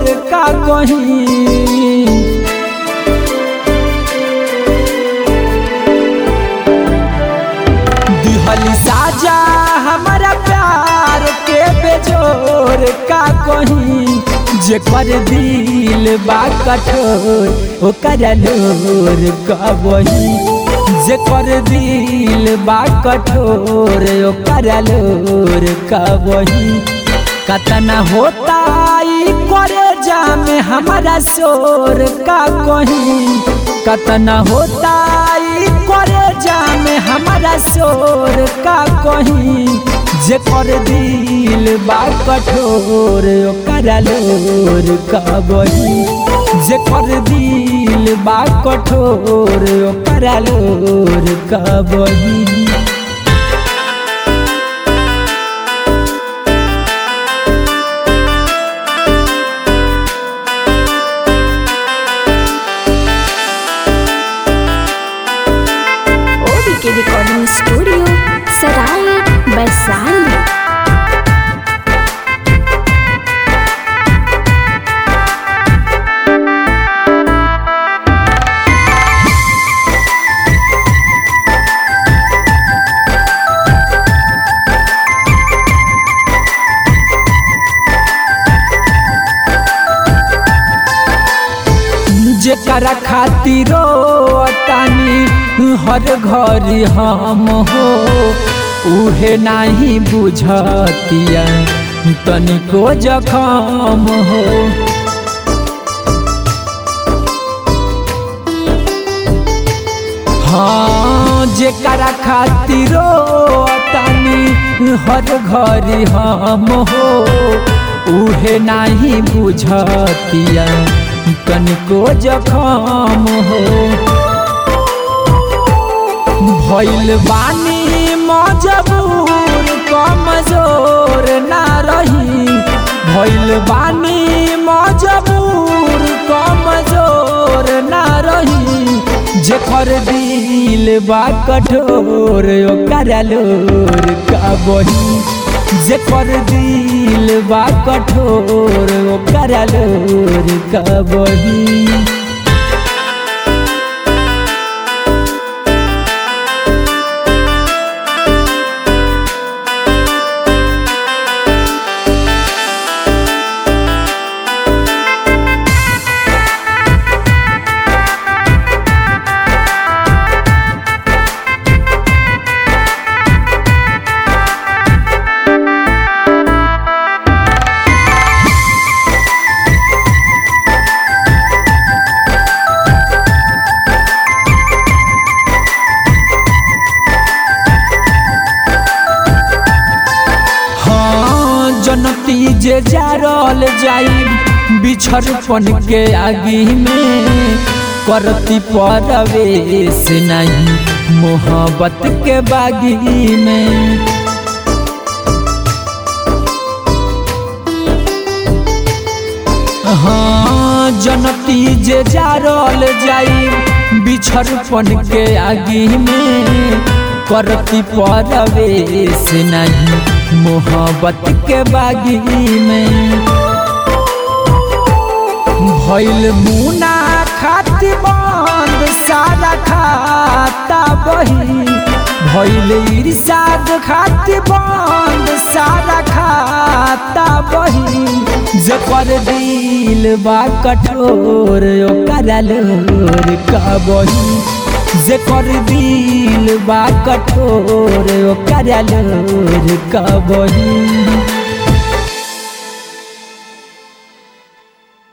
जोर का कहीं दिहली साजा हमारा प्यार के बेजोर का कहीं जे कर दिल बा कठोर ओकर लोर का वही जे कर दिल बा कठोर ओकर लोर का वही कतना होता ई करे जामे हमारा शोर का कहीं कतना होता ई करे जामे हमारा शोर का कहीं जे कर दिल बा कठोर ओकर लोर का बही जे कर दिल बा कठोर ओकर लोर का बही ओबीके रिकॉर्डिंग स्टूडियो सराय वैशाली जेकरा खातिरो तानी हर घरी हम हो उहे नाही बुझतिया तनिको जखम हो हाँ जेकरा खातिरो तानी हर घरी हम हो उहे नाही बुझतिया तनिको जखम हो भइल बानी मजबूर कमजोर ना रही भइल बानी मजबूर कमजोर ना रही जेकर दिल बा कठोर ओकर लोर का बही जेकर दिल बा कठोर ओकर लोर का बही हाँ जनती जे जारल जाई बिछड़पन के आगी में करती परवेश नहीं मोहब्बत के बागी में हाँ जनती जे जारल जाई बिछड़पन के आगी में करती परवेश नहीं मोहब्बत के बागी में भइल मुना खाती बंद सारा खाता बही भइल इरशाद खाती बंद सारा खाता बही जकर दिल बा कठोर ओकर लोर का बही जेकर दिल बा कठोर ओकर लोर का बही